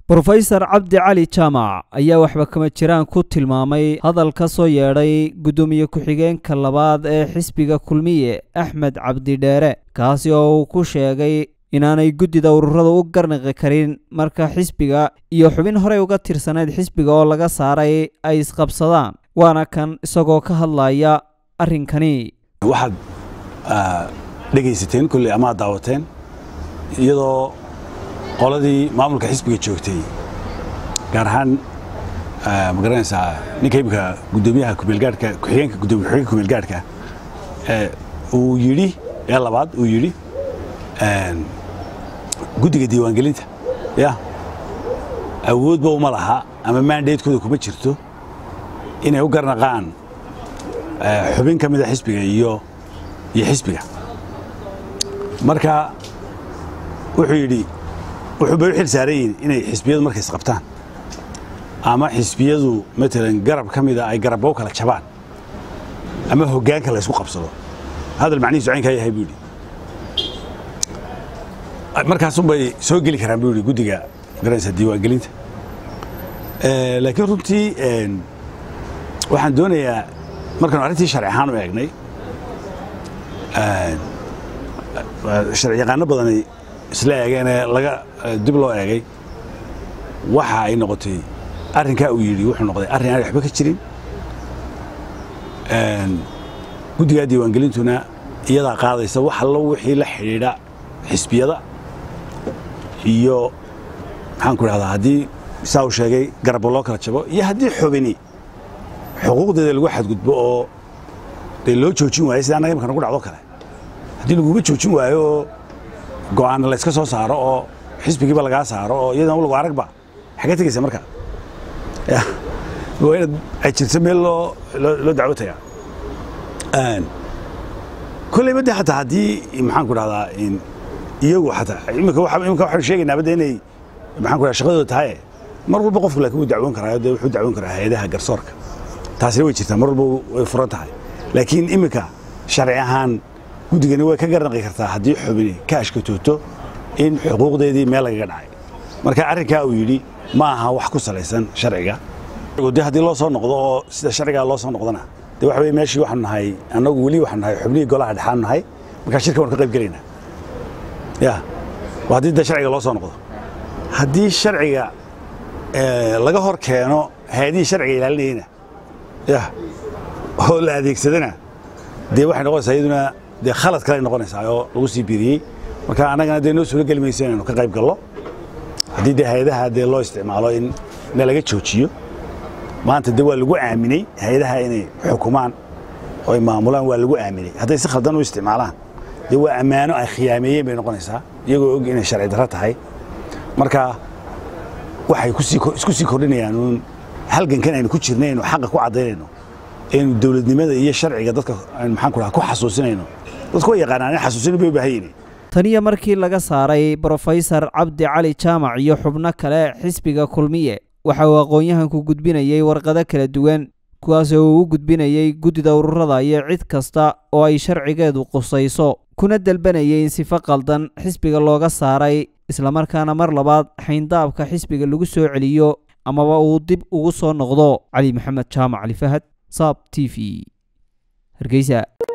brofesor cabdi cali jaamac ayaa waxba kama jiraan ku tilmaamay hadal ka soo yeedhay guddoomiye ku-xigeenka labaad ee xisbiga kulmiye axmed cabdi dheere kaasi oo uu ku sheegay inaanay guddida ururada u garnaqi karin marka xisbiga iyo xubin horey uga tirsanayd xisbiga oo laga saaray ay isqabsadaan waana kan isagoo ka hadlaya arrinkani waxaad dhegaysateen kolley ama ad daawateen iyadoo qoladii maamulka xisbiga joogtay gaar ahaan ma garanaysaa ninka imika guddoomiyaha kumeelgaadhka ku-xigeenka gudoomiye ku-xigeenka kumeelgaadhka uu yidhi ee labaad uu yidhi guddiga diiwaangelinta ya awoodba uma laha ama maandaydkooda kuma jirto inay u garnaqaan xubin ka mida xisbiga iyo iyo xisbiga marka wuxuu yidhi wuxuu bay u xil saaran yihin inay xisbiyadu markay isqabtaan ama xisbiyadu matalan garab ka mida ay garabba u kala jabaan ama hoggaanka la ysku qabsado hadal macnihiisu caynkaa yahay buu yidhi markaasunbay soo geli karaan buu yidhi guddiga magaranaysa diiwaangelinta laakiin runtii waxaan doonayaa markaanu arrintii sharci ahaan u eegnay sharci yaqaano badanay isla eegeenee laga dib loo eegay waxa ay noqotay arrinkaa uu yidhi wuxuu noqday arrin aan waxba ka jirin guddigaa diiwaangelintuna iyadaa qaadaysa wax allo wixii la xidhiidha xisbiyada iyo maxaan ku idhahdaa haddii saa uu sheegay garabba loo kala jabo iyo haddii xubini xuquuqdeeda lagu xadgudbo oo dee loo joojin waayo sida annaga imika nagu dhacdo kale haddii laguma joojin waayo oo go'aana layska soo saaro oo xisbigiiba lagaa saaro oo iyadana lagu aragba xagee tegaysa marka waa inaad ay jirto meel loo loo dacwotaya kolleyba de xataa haddii maxaan ku dhahdaa iyagu xataa imika imika waxaanu sheegaynaa badda inay maxaan ku dhaha shaqadooda tahay mar walba qofku laakiin wuu dacwoon karaa dee wuxuu dacwoon karaa hay-adaha garsoorka taasina way jirtaa mar walba way furan tahay laakiin imika sharci ahaan guddigani way ka garnaqi kartaa haddii xubini ka ashkatooto in xuquuqdeedii meel lagaga dhacay marka arrinkaa uu yidhi ma aha wax ku salaysan sharciga de haddii loo soo noqdo oo sida sharcigaa loo soo noqdona de waxa weye meeshii waxaanu nahay annagu weli waxaanu nahay xubnihii golaha dhexaanu nahay markaa shirka waanu ka qayb gelaynaa ya waa haddii de sharciga loo soo noqdo haddii sharciga laga hor keeno hay-adihii sharciga ilaalinayena ya oo la adeegsadana dee waxay noqonaysaa iyaduna dee khalad kale ay noqonaysaa oo lagu sii biiriyey marka annagana dee noo suuro geli mayso inaynu ka qayb gallo haddii dee hay-adaha dee loo isticmaalo in na laga joojiyo maanta dee waa lagu aaminay hay-adaha inay xukumaan oo ay maamulaan waa lagu aaminay hadday si khaldan u isticmaalaan dee waa ammaano ay khiyaameeyeen bay noqonaysaa iyagoo og inay sharci darro tahay marka waxay isku sii kordhinayaan uun halgankan aynu ku jirnay aynu xaqa ku caddaynayno aynu dowladnimada iyo sharciga dadka maxaan ku dhaha ku xasuusinayno dadku way yaqaanaan in xasuusina bay u baahan yihiin taniyo markii laga saaray brofesor cabdi cali jaamac iyo xubno kale xisbiga kulmiye waxa uu aqoon-yahanku gudbinayey warqado kala duwan kuwaasoo uu u gudbinayey guddida ururada iyo cid kasta oo ay sharcigeedu qusayso kuna dalbanayay in sifo qaldan xisbiga looga saaray islamarkaana mar labaad xayndaabka xisbiga lagu soo celiyo amaba uu dib ugu soo noqdo cali maxamed jaamac cali fahad saab t v hargeysa